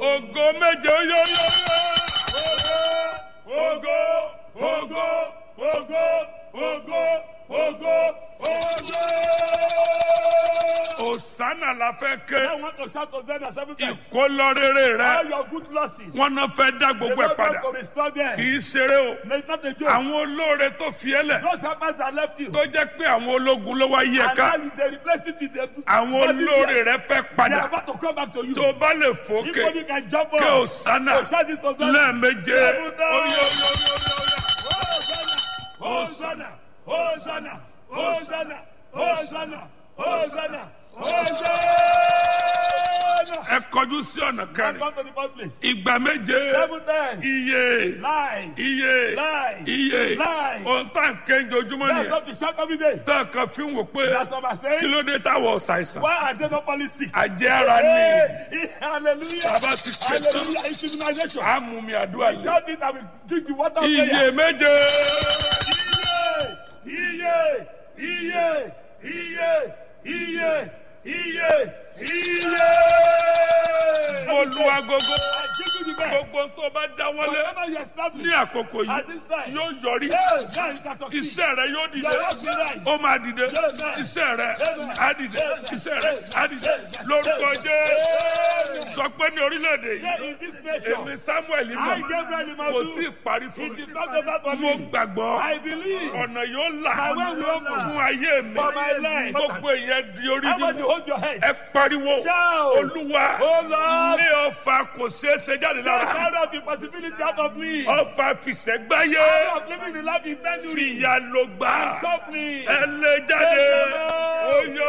ògo méje ó yọ yọ yọ. Ògo, ògo, ògo, ògo, ògo, ògo. òsánà la fẹ́ ké I want to shout Hosanna seven times. ìkólọ́rẹ́rẹ́ All rẹ your good losses. wọn náà fẹ́ dá The gbogbo ẹ̀ Lord padà wants to restore them. kì í ṣeré o No, It's not a joke. àwọn olóore tó fi ẹ́ lẹ̀ Those helpers that left you. tó jẹ́ pé àwọn ológun ló wá yí ẹ And ká now they replace it with the àwọn olóore rẹ fẹ́ They are padà about to come back to you. tó bá lè If fòkè only you can jump kí up. òsánà To shout this Hosanna. lẹ́ẹ̀méje Seven times. ó yọ yọ yọ yọ. Hosanna, Hosanna, Hosanna, Hosanna, Hosanna, Hosanna. ẹ kọjú sí ọ̀nà kẹrin Come to the first place. ìgbà méje Seven times. iye Lies. iye Lie. iye Lie. ohun tá à ń ké ojoojúmọ́ That's nìyẹn what we shout every day. tá a kan fi ń wò pé That's what I'm kí saying. ló dé táwọn ṣàìsàn Why are they not falling sick? àjẹ́ ara ni Hey, hallelujah. bàbá ti ké tán Hallelujah. It's immunization. àmú mi àdúrà lé Shout it and we drink the water of iye prayer. méje Iye, iye, iye, iye, iye, iye. mo lu agogo I give you the best. gbogbo tó bá dáwọ́lé Whatever you establish ní àkókò at yìí this time, yóò yọrí hey, now you can succeed. iṣẹ́ rẹ yóò dìde Your life will rise. ó máa dìde iṣẹ́ rẹ á dìde iṣẹ́ rẹ á dìde lórúkọ Jésù sọ pé ní orílẹ̀-èdè Here yìí in this nation, èmi Samuel I, mọ̀ Gabriel kò tí ì Imadu, parí fún it mi is not over for mo me. gbàgbọ́ I believe ọ̀nà yóò là My way will open. fún ayé mi For my life. gbogbo èèyàn di orí I want you nínú hold your head. ẹ pariwo Shout. olúwa Oh Lord, ilé ọfà kò ṣeé ṣe jáde just lára out of the possibility out of me. ọfà fìṣẹ́gbáyé Out of living the life in January. fìyà ló gbà Suffering. ẹ lè jáde oyè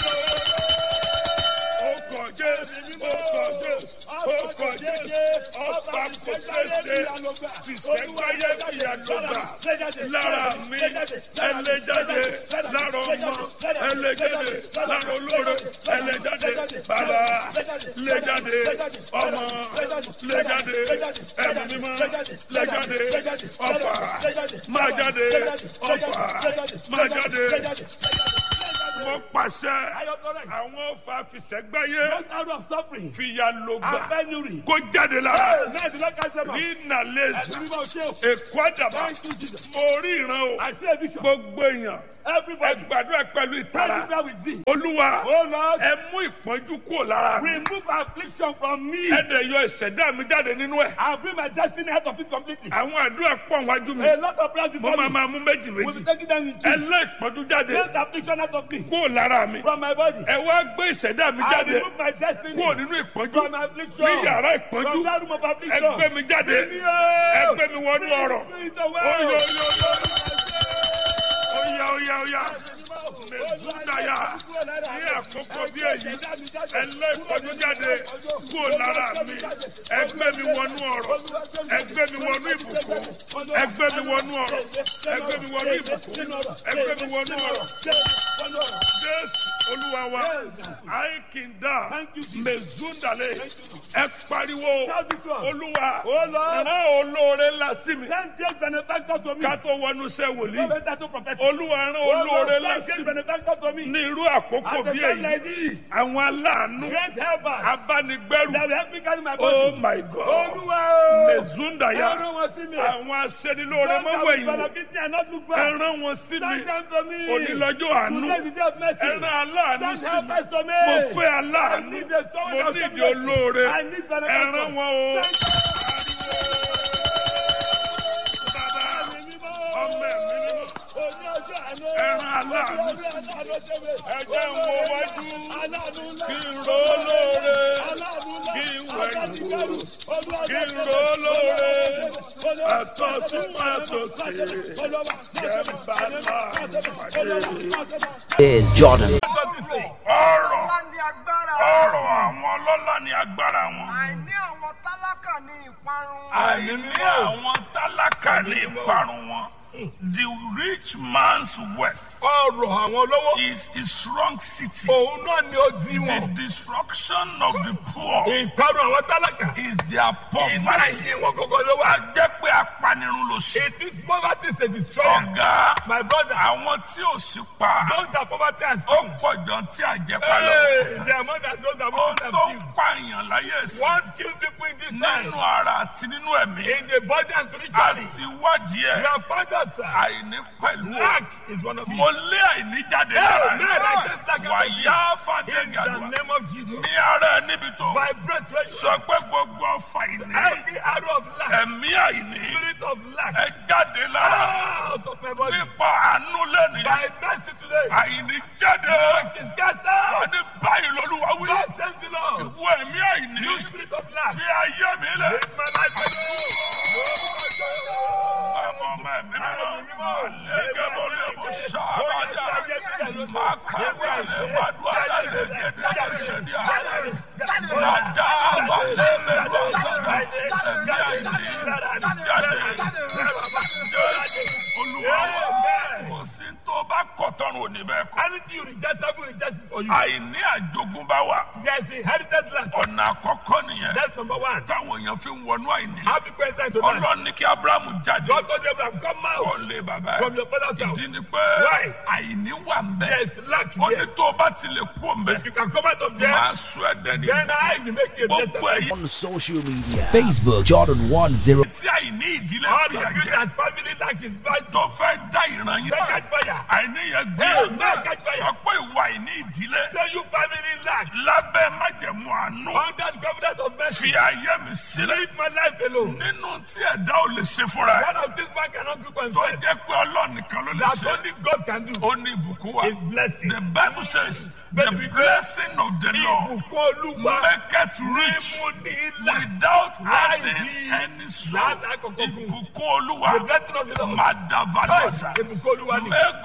ọkọ̀ jẹ́ ọkọ̀ jẹ́ ọkọ̀ jẹ́ ọfà kò ṣeé ṣe fìṣẹ́gbáyé fìyà ló gbà lára mi ẹlẹ́jáde lára ọmọ ẹlẹ́jáde lára olóore ẹlẹ́jáde bàbá lẹ́jáde ọmọ lẹ́jáde ẹ̀mí mímọ́ lẹ́jáde ọ̀fà máa jáde ọ̀fà máa jáde wọ́n pàṣẹ àwọn ọ̀fà fìṣẹ́gbáyé Just out of suffering fìyà ló and gbà penury. kó jáde lára Hey, now the Lord catch them up. ní nàlẹ́sì Every man say, èkó àdàbà Thank you, Jesus. mo rí ìran o I see a vision. gbogbo èèyàn ẹ Everybody, gbàdúrà pẹ̀lú ìtara everywhere we see. olúwa Oh Lord, ẹ mú ìpọ́njú kúrò lára mi remove affliction from me. ẹ dẹ̀ yọ ìṣẹ̀dá mi jáde nínú ẹ̀ I'll bring my destiny out of it completely. àwọn àdúrà pọ̀ wájú mi A lot of prayers mo before máa me. máa mú méjì We'll méjì be taking them in ẹ two. lé ìpọ́njú jáde Take the affliction out of me. kúrò lára mi From my body. ẹ wá gbé ìṣẹ̀dá mi I jáde remove my destiny. kúrò nínú ìpọ́njú From my affliction. ní yàrá ìpọ́njú From that room of ẹ affliction. gbé mi jáde Bring me out. ẹ gbé mi wọnú ọ̀rọ̀ Bring it away. oyè oyè oyè oyè oyè mẹsùdáyà ní àkókò bí èyí ẹ lé ìpọ́njú jáde kúrò lára mi ẹ gbé mi wọnú ọ̀rọ̀ ẹ gbé mi wọnú ìbùkún ẹ gbé mi wọnú ọ̀rọ̀ ẹ gbé mi wọnú ìbùkún ẹ gbé mi wọnú ọ̀rọ̀ jésù olúwa wa àìkìndà Thank you, Jesus. mẹsùdàlẹ ẹ pariwo Shout this one. olúwa Oh Lord, rán olóore ńlá sí mi send great benefactor to me. ká tó wọnú iṣẹ́ wòlíì Better to prophet. olúwa rán Oh olóore Lord, ńlá send sí great mi benefactor to me. ní irú àkókò At the bí time èyí like this, àwọn aláàánú great helpers abánigbẹ́rù that will help me carry my oh body. my god Olúwa o. mezundaya Ẹran wọn sí mi. àwọn aṣẹ́nilóore Don't have mọ́wẹ́yìn benefit me and not look back. ẹran wọn sí mi Send them to me. onílọ́jọ́ àánú Today is the day of mercy. ẹran aláàánú Send sí mi helpers to me. mo fẹ́ I aláàánú need the someone mo that will nídìí show me mercy. olóore I need benefactors. ẹran wọn o Send bàbá mi mímọ́. ọmọ ẹ̀mí mímọ́ Oní ọjọ́ àná. ẹran aláàánú Oní ọjọ́ àná ṣe mi. ẹjẹ́ ń wo wájú Aláàánú ńlá. kí n ro olóore Aláàánú ńlá. kí n wẹ̀yìn Abánigbẹ́rù. Olúwa kí n ṣe mi. ro olóore Olúwa àtọ̀tún àtòsí jẹ́ ń bá láàánú pàdé. is Jordan. ọ̀rọ̀ Ọlá ni agbára. ọ̀rọ̀ àwọn ọlọ́lá ni agbára wọn. Àìní àwọn tálákà ni ìparun. àìní àwọn tálákà ní ìparun wọn. the rich man's wealth ọrọ̀ àwọn olówó. is is strong city. òun náà ni ó di The wọn. destruction of the poor ìparun àwọn tálákà. is their iná poverty. ẹ̀yìn wọn kọ́kọ́ ló wà. A jẹ́ pé apanirun ló ṣe. it is poverty is a destroyer. Ọ̀gá my brother àwọn tí ò sí pa those that poverty has ó come. pọ̀ jọ tí àjẹpá lọ. Hey, the amount that those that Ó poverty tó have ń killed. pààyàn láyé sí. what kills people in this time. Nínú ara àti nínú ẹ̀mí. in the body and spiritually. Àti wádìí we ẹ̀. have found out sir. Àìní pẹ̀lú. lack is one of Mo it. lé àìní jáde Hey, lára man, I just lack ẹ̀. Wàyá fàdé in the gàdúrà. name of Jesus. Ní ara ẹ̀ níbi tó. my breath right Sọ pé gbogbo ọfà ìní. every arrow of lack. Ẹ̀mí àìní. spirit of lack. Ẹ jáde lára. out of my body. Nípa àánú lẹ́nìí. by mercy today. Àìní jáde. lack is cast out. Ní báyìí lolúwa wí. God says the Lord. Ìwọ ẹ̀mí àìní. you spirit of lack. Fi ayé mi lẹ̀. make my life Ọmọ ọmọ ẹ̀mí mímọ́. Àlẹ́gẹ́ bọ́ lé mo ṣàbàdà. Máa kàwé àlẹ́ máa dún àlẹ́ gẹ́gẹ́ ṣẹ̀dí àlẹ́. Máa dá àbálẹ́ mẹ́lú ọ̀sán. Ẹ̀mí àìní jáde. Jésù Olúwa wa. Kò sí tó bá kọ̀tọ́run òní bẹ́ẹ̀ kọ́. Anything you reject, I will reject it for you. Àìní àjogúnbá wa. There's the inherited land. Ọ̀nà àkọ́kọ́ nìyẹn. That's number one. Táwọn èèyàn fi ń wọnú àìní. Happy birthday to that. Ọlọ́run ní kí Ábúráhámù jáde. God told Abraham, come Kọ́ out lé bàbá from ẹ̀. your father's house. Ìdí ni pé Why? àìní wà ń bẹ̀. There's lack Ó ní here. tó o bá ti lè kú òun bẹ̀. You can come out of there. Máa sọ ẹ̀dẹ̀ ní. Then I will make you a Gbogbo better ẹ̀yìn on social media Facebook Jordan 10 tí àìní ìdílé All fi of you àjẹ́. that family lack is bad. Tó fẹ́ dá ìran yín. Take catch fire. Àìní yẹn gbé. Hey, man, catch fire. Sọ pé ìwà àìní ìdílé. Say you family lack. Lábẹ́ májẹ̀mú àánú. Under the covenant of mercy. Fi ayé mi sílẹ̀. Leave my life alone. Nínú tí ẹ̀dá ò lè ṣe fúnra ẹ̀. One of these man cannot do for Tó himself. jẹ́ pé Ọlọ́run nìkan ló lè That ṣe. only God can do. Ó ní ìbùkún wa. Is blessing. The Bible says the Bẹ́ẹ̀ni wípé blessing of the Lord Ìbùkún Olúwa. maketh rich Mímú ní ilẹ̀. without Láì adding ní any sorrow. láti àkọ́kọ́ gùn. Ìbùkún Olúwa The blessing of the Lord. máa dá value ọ̀sà. Ìbùkún Olúwa ni. Mẹ́gàn